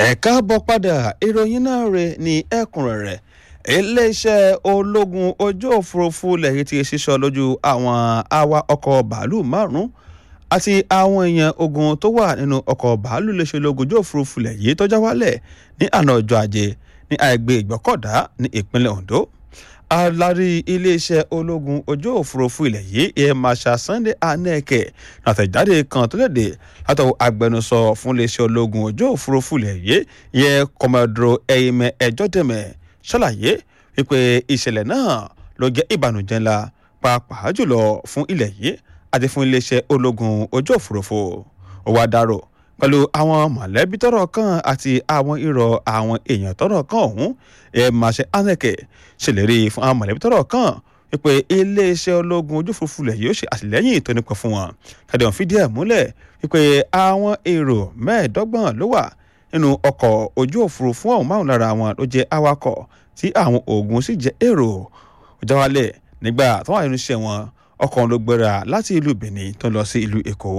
ẹ káàbọ̀ padà ìròyìn náà rè ní ẹ̀kúnrẹ́rẹ́ iléeṣẹ́ ológun ojú òfurufú lẹ́yìn tí ṣíṣọ́ lójú àwọn awa ọkọ̀ bàálù márùn-ún àti àwọn èèyàn ogun tó wà nínú ọkọ̀ bàálù iléeṣẹ́ ológun ojú òfurufú lẹ́yìn tó já wálẹ̀ ní àná ọjọ́ ajé ní àìgbé ìgbọ́kọ̀dá ní ìpínlẹ̀ Ondo alárí iléeṣẹ́ ológun ojú òfurufú ilẹ̀ yìí air marshal Sunday Aneke àtẹ̀jáde kan tó léde látọwọ́ agbẹnusọ fún iléeṣẹ́ ológun ojú òfurufú ilẹ̀ yìí yẹ kọmọdúró ẹ̀yìnmẹ ẹjọ́dẹ̀mẹ̀ ṣàlàyé wípé ìṣẹ̀lẹ̀ náà ló jẹ́ ìbànújẹ́ ńlá pàápàá jùlọ fún ilẹ̀ yìí àti fún iléeṣẹ́ ológun ojú òfurufú ó wá dárò pẹ̀lú àwọn mọ̀lẹ́bí tọ́rọ̀ kàn àti àwọn irọ́ àwọn èèyàn tọ́rọ̀ kàn ọ̀hún ẹ̀ máṣe Aneke ṣèlérí fún àwọn mọ̀lẹ́bí tọ́rọ̀ kàn wípé iléeṣẹ́ ológun ojú òfurufú lẹ̀ yóò ṣe àtìlẹ́yìn tó nípa fún wọn kẹ́dẹ̀ ọ̀hún fìdí ẹ̀ múlẹ̀ wípé àwọn èrò mẹ́ẹ̀ẹ́dọ́gbọ̀n ló wà nínú ọkọ̀ ojú òfurufú ọ̀hún márùn lára wọn ló jẹ́ awakọ̀ tí àwọn ogun sì jẹ́ èrò jáwálẹ̀ nígbà tó wà nínú iṣẹ́ wọn ọkọ̀ ló gbéra láti ìlú Benin tó lọ sí ìlú Èkó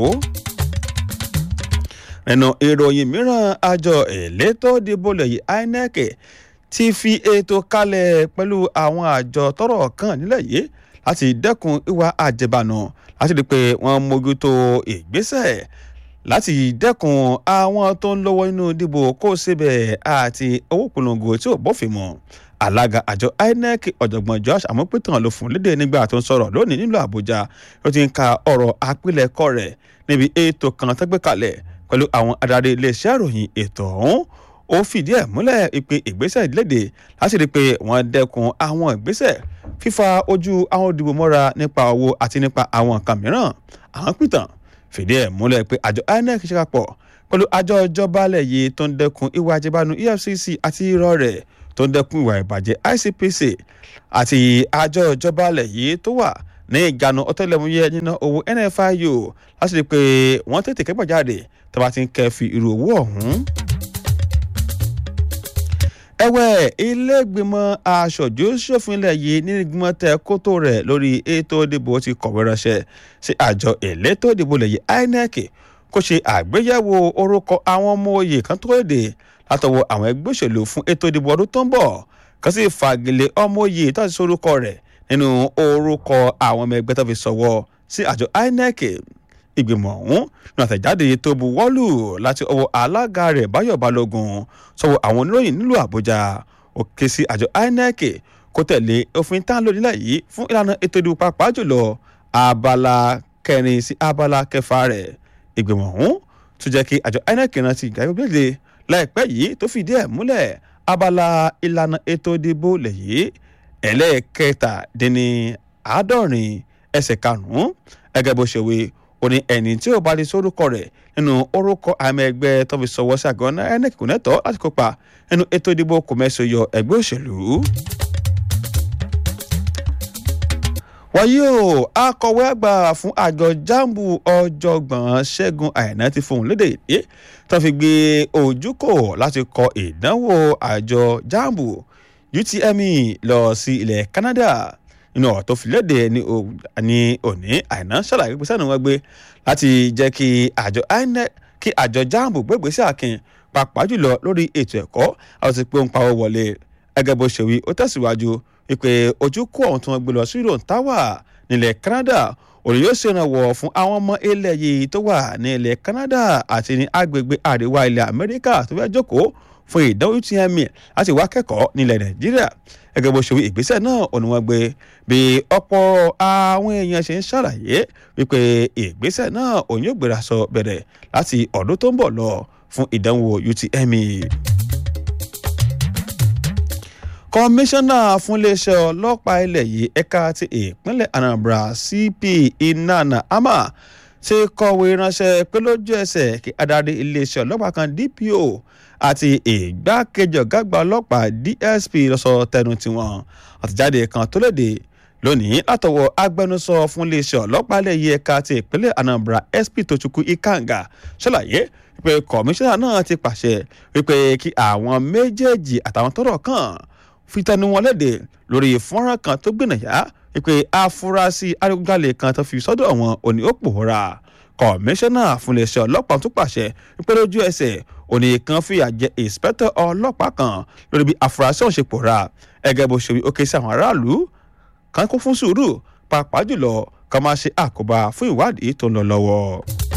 nínú ìròyìn mìíràn àjọ elétò ìdìbò lẹ́yìn INEC ti fi ètò kalẹ̀ pẹ̀lú àwọn àjọ tọ́rọ̀ kàn nílẹ̀ yìí láti dẹ́kun ìwà àjẹbànù láti rí i pé wọ́n mójútó ìgbésẹ̀ láti dẹ́kun àwọn tó ń lọ́wọ́ nínú ìdìbò kó síbẹ̀ àti owó polongo tí ò bófin mu alága àjọ INEC ọ̀jọ̀gbọ́n Josh amópétàn ló fún lédè nígbà tó ń sọ̀rọ̀ lónìí nílùú Àbújá ó ti ń ka ọ̀rọ̀ àpilẹ̀kọ rẹ̀ níbi ètò kan tó gbé kalẹ̀ pẹ̀lú àwọn adarí iléeṣẹ́ ìròyìn ètò ọ̀hún ó fìdí ẹ̀ múlẹ̀ ìpè ìgbésẹ̀ ìlédè láti rí i pé wọ́n dẹ́kun àwọn ìgbésẹ̀ fífa ojú àwọn òdìbò mọ́ra nípa owó àti nípa àwọn nǹkan mìíràn àwọn pìtàn fìdí ẹ̀ múlẹ̀ pé àjọ INEC ṣe papọ̀ pẹ̀lú àjọ ìjọba alẹ̀ yìí tó ń dẹ́kun ìwà àjẹbánu EFCC àti irọ́ rẹ̀ tó ń dẹ́kun ìwà ìbàjẹ́ ICPC àti àjọ ìjọba alẹ̀ yìí tó wà ní ìjánu ọ̀tẹlẹ̀múyẹ́ nínú owó NFIU láti rí i pé wọ́n tètè kẹ́gbàjáde tó bá ti ń kẹ́ fi irú owó ọ̀hún ẹ̀wẹ̀ iléègbìmọ̀ aṣojú ṣòfin ilẹ̀ yìí ní ìgbìmọ̀ tẹ kótó rẹ̀ lórí ètò ìdìbò ti kọ̀wé ránṣẹ́ sí àjọ elétò ìdìbò ilẹ̀ yìí INEC kó ṣe àgbéyẹ̀wò orúkọ àwọn ọmọ oyè kan tó léde látọwọ́ àwọn ẹgbẹ́ òṣèlú fún ètò ìdìbò ọdún tó ń bọ̀ kan sì fagilé ọmọ oyè tó ti sorúkọ rẹ̀ nínú orúkọ àwọn ọmọ ẹgbẹ́ tó fi sọ̀wọ́ sí àjọ INEC ìgbìmọ̀ ọ̀hún ní àtẹ̀jáde tó buwọ́lù láti ọwọ́ alága rẹ̀ báyọ̀ balógun sọ̀wọ́ àwọn oníròyìn nílùú àbújá ó ké sí àjọ inec kó tẹ̀lé òfin tá a lò nílẹ̀ yìí fún ìlànà ètò ìdìbò pàápàá jùlọ abala kẹrin sí abala kẹfà rẹ̀ ìgbìmọ̀ ọ̀hún tún jẹ́ kí àjọ inec rántí ìgbàgbé láìpẹ́ yìí tó fìdí ẹ̀ múlẹ̀ abala ìlànà ètò ìdìbò lẹ̀ yìí ẹlẹ́ẹ̀kẹtàdínní àádọ́rin ẹsẹ̀ karùn-ún ẹgẹ́ bó ṣe wí ó ní ẹni tí ò bá lè sórúkọ rẹ̀ nínú orúkọ àmì ẹgbẹ́ tó fi sọwọ́ sí àgọ́ náà INEC kò nẹ́tọ́ láti kópa nínú ètò ìdìbò kòmẹ́sì yọ ẹgbẹ́ òṣèlú. wàyí o akọ̀wé àgbà fún àjọ jambu ọ̀jọ̀gbọ́n ṣẹ́gun àìná ti fohùn lédè ìdí tó fi gbé ojúkò láti kọ ìdánwò àjọ jambu UTME lọ sí ilẹ̀ Canada nínú ọ̀rọ̀ tó fi léde ní òní àìná ṣàlàyé pé sẹ́nu wọn gbé láti jẹ́ kí àjọ INEC kí àjọ jambu gbégbé sí àkìn pàápàá jùlọ lórí ètò ẹ̀kọ́ àwọn ti pé ń pawọ́ wọlé ẹgẹ́ bó ṣe wí ó tẹ̀síwájú wípé ojú kó ọ̀hún tí wọ́n gbé lọ sí Rome Tower nílẹ̀ Canada òní yóò ṣèrànwọ́ fún àwọn ọmọ ilẹ̀ yìí tó wà ní ilẹ̀ Canada àti ní agbègbè àríwá ilẹ̀ Amẹ́ríkà tó fẹ́ jókòó fún ìdánwò UTME láti wá kẹ́kọ̀ọ́ nílẹ̀ Nàìjíríà gẹ́gẹ́ bó ṣe wí ìgbésẹ̀ náà òní wọ́n gbé bí ọ̀pọ̀ àwọn èèyàn ṣe ń ṣàlàyé wípé ìgbésẹ̀ náà òun yóò gbéra sọ bẹ̀rẹ̀ láti ọdún tó ń bọ̀ lọ fún ìdánwò UTME. kọmíṣánná fún iléeṣẹ́ ọlọ́pàá ilẹ̀ yìí ẹ̀ka ti ìpínlẹ̀ Anambra CP Inana Ama ti kọ̀wé ránṣẹ́ pé lójú ẹsẹ̀ kí adarí iléeṣẹ́ ọlọ́pàá kan DPO àti ìgbákejì ọ̀gágbà ọlọ́pàá DSP lọ́sọ tẹnu tiwọn àtìjáde kan tó léde lónìí látọwọ́ agbẹnusọ fún iléeṣẹ́ ọlọ́pàá lẹ́yìn ẹ̀ka ti ìpínlẹ̀ Anambra SP Tochukwu Ikanga ṣàlàyé wípé kọmíṣánná náà ti pàṣẹ wípé kí àwọn méjèèjì àtàwọn tọ́rọ̀ kàn fi tẹnu wọn léde lórí fọ́nrán kan tó gbìnàyà wípé afurasí adigunjalè kan tó fi sọ́dọ̀ wọn òní ó pòórá kọmíṣánná fún iléeṣẹ́ ọlọ́pàá tún pàṣẹ wípé lójú ẹsẹ̀ òní kan fìyà jẹ ìǹspẹ́tọ̀ ọlọ́pàá kan lórí bí afurasí ọ̀hún ṣe pòórá ẹgẹ́ bó ṣe wí ó ké sí àwọn aráàlú kan kún fún sùúrù pàápàá jùlọ kan máa ṣe àkóbá fún ìwádìí tó ń lọ lọ́wọ́.